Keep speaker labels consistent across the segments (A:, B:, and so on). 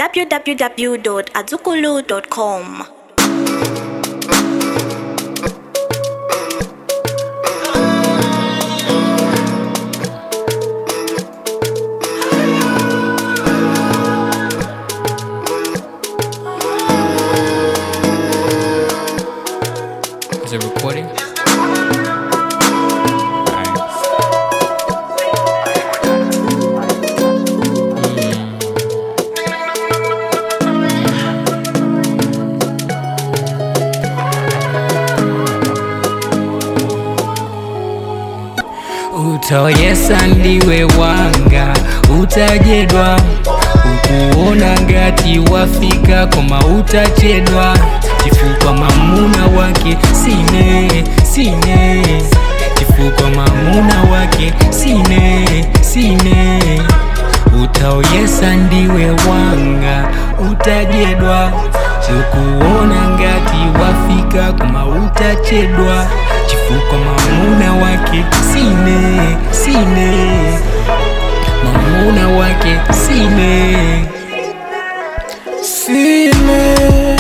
A: www.azukulu.com.
B: Is it recording? Utoyesa ndiwe wanga utajedwa ukuona ngati wafika koma utachedwa chifukwa mamuna wake sine sine chifukwa mamuna wake sine sine utaoyesa ndiwe wanga utajedwa ukuona ngati wafika koma utachedwa chifukwa mamuna wake sine sine mamuna wake sine
C: Sine,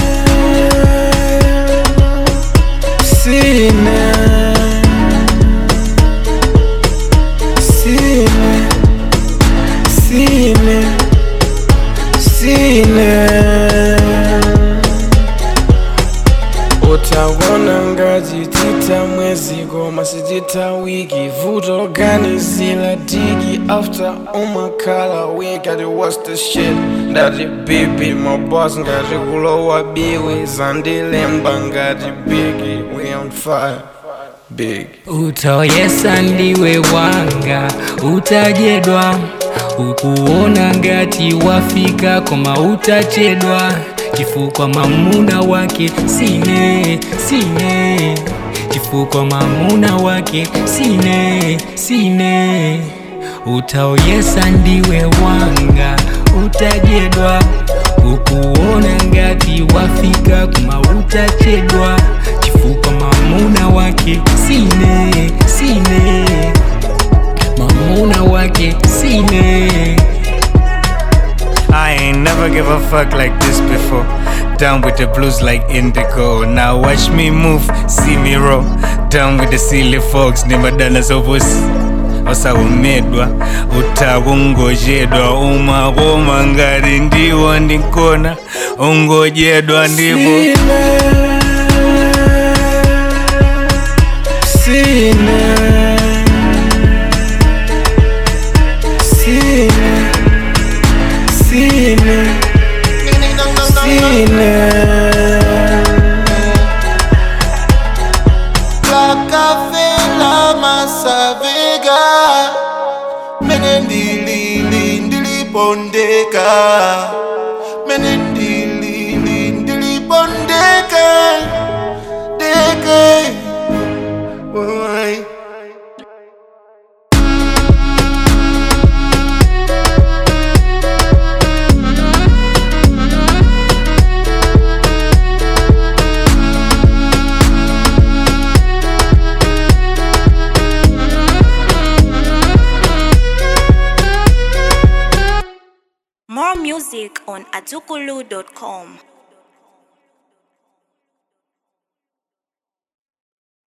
C: sine, sine, sine, sine. Utaona ngazi tita mwezi koma sitita wiki vuto ganizila digi after umakhala week ati what's the shit ndati bibi maboss ngati kulowa biwi zandilemba ngati bigi we on fire big
B: utoyesa ndiwe wanga utajedwa ukuona ngati wafika koma utachedwa chifukwa mamuna wake sine sine chifukwa mamuna wake sine sine utaoyesa ndiwe wanga utajedwa ukuona ngati wafika koma utachedwa chifukwa mamuna wake sine sine mamuna wake sine
D: I ain't never give a fuck like this before. Down with the blues like indigo. Now watch me move, see me roll. Down with the silly folks, nimadana sopos. osaumedwa utawungojedwa umakoma ngati ndiwo ndinkona ungojedwa ndipo
C: Sine, sine, sine, sine, sine.
E: lakafela masavega mene ndilili ndilipondeka mene ndilili ndilipondeka deke Boy.
A: More music on azukulu.com.